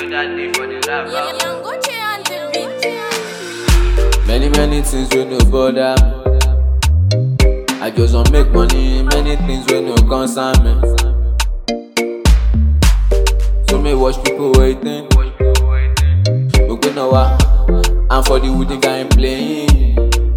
other day for the rap. Yangoche and the beat. Many, many things wey no bother me. I just wan make money, many things wey no concern me. So me watch people waiting. Gbogbo náà wá, and for the woody guy playing.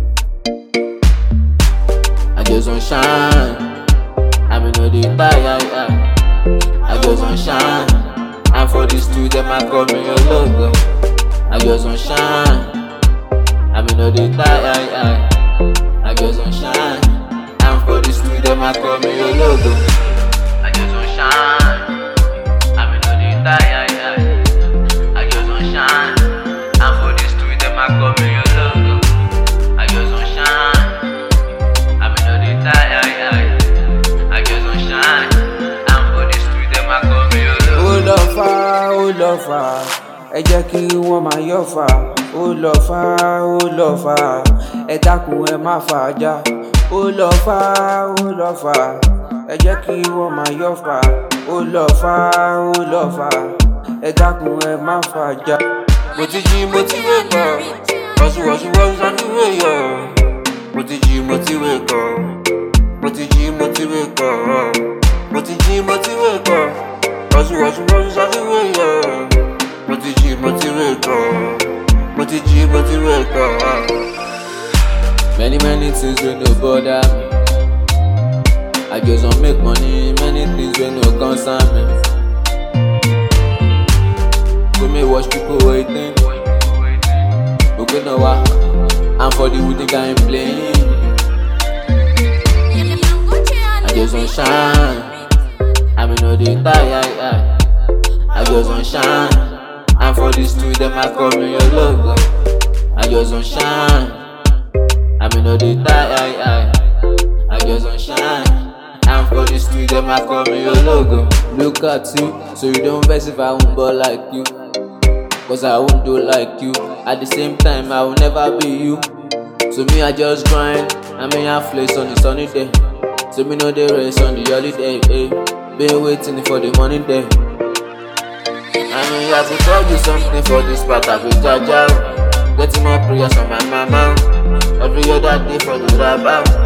I just wan shine, I mean no dey tire. Yeah. I just wan shine, and for the street dem a call me your logo. I just wan shine. I mean, no, they die, I, I, I just want shine. And for the street, them I call me your logo. I just want shine. I mean, no, they die, I, I, I just want shine. And for the street, them I call me your logo. I just want shine. I mean, no, they die, I, I, I just want shine. And for the street, them I call me your logo. ó lọ fà ó lọ fà ẹ jẹ́ kí wọ́n máa yọ̀ fà ó lọ fà ó lọ fà ẹ dákun ẹ má fà á já ó lọ fà ó lọ fà ẹ jẹ́ kí wọ́n máa yọ̀ fà ó lọ fà ó lọ fà ẹ dákun ẹ má fà á já. mo ti jí mo ti wé kọ wọ́sùwọ́sù wọ́sù sọ́dúnwé yọ mo ti jí mo ti wé kọ mo ti jí mo ti wé kọ mo ti jí mo ti wé kọ wọ́sùwọ́sù wọ́sù sọ́dúnwé yọ mo ti jí mo ti wé kọ mo ti jí mo ti wé kọ. Many, many things wey no bother me. I just wan make money, many things wey no concern me. So me watch people waiting. Gbogbo náà wá, and for the woody guy playing. Yangoche and I the just wan beat. shine. I mean, no dey tire. I, I just wan shine. And for the street, them I call me your logo. I just wan shine. I mean, no dey tire. I, I just wan shine. And for the street, them I call me your logo. Look at you, so you don't vex if I won't ball like you. Cause I won't do like you. At the same time, I will never be you. So me, I just grind. I mean, I flex on the sunny day. So me know the rest on the holiday. Eh. Been waiting for the money day. I mean, I could tell you something for this part of it, Jaja. Getting more prayers from my mama. Every other day for the rap out.